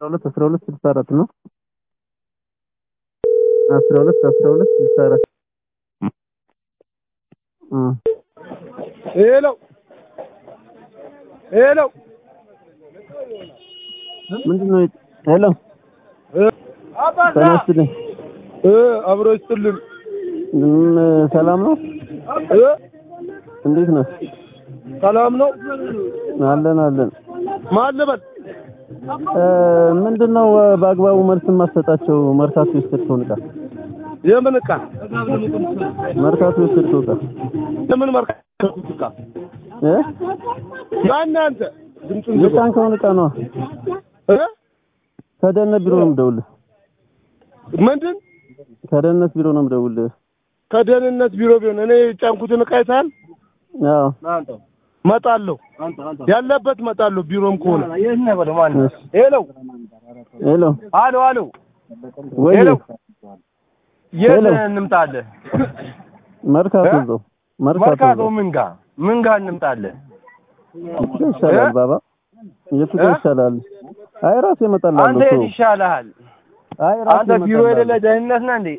ሁለት አስራ ሁለት ስልሳ አራት ነው። አስራ ሁለት አስራ ሁለት ስልሳ አራት ሄሎ ሄሎ ምንድን ነው? ሄሎ ተነስተልኝ። እ አብሮ ይስጥልን ምን ሰላም ነው? እ እንዴት ነህ? ሰላም ነው አለን አለን። ማን ልበል? እ ምንድነው በአግባቡ መልስ የማትሰጣቸው? መርካቶ የወሰድከውን ዕቃ የምን ዕቃ መርካቶ የወሰድከው ዕቃ የምን መርካቶ ዕቃ እ ማን አንተ ድምፁን ዝጋ የጫንከውን ዕቃ ነዋ። እ ከደህንነት ቢሮ ነው የምደውልህ። ምንድን ከደህንነት ቢሮ ነው የምደውልህ። ከደህንነት ቢሮ ቢሆን እኔ የጫንኩትን ዕቃ አይተሃል? አዎ መጣለሁ ያለበት መጣለሁ ቢሮም ከሆነ እሺ። ሄሎ ሄሎ አሎ አሎ ወይ ሄሎ የት ሄሎ። እንምጣለን? መርካቶ እ? እዛው መርካቶ መርካቶ እዛው ምን ጋ ምን ጋ እንምጣለን? የቱ ጋር ይሻላል እ? ባባ? የቱ ጋር እ? ይሻላል? አይ ራሴ እመጣልሃለሁ። አንተ የት ተው። ይሻልሃል? አይ ራሴ አንተ ቢሮ እመጣልሃለሁ። የሌለ ደህንነት ነህ እንዴ?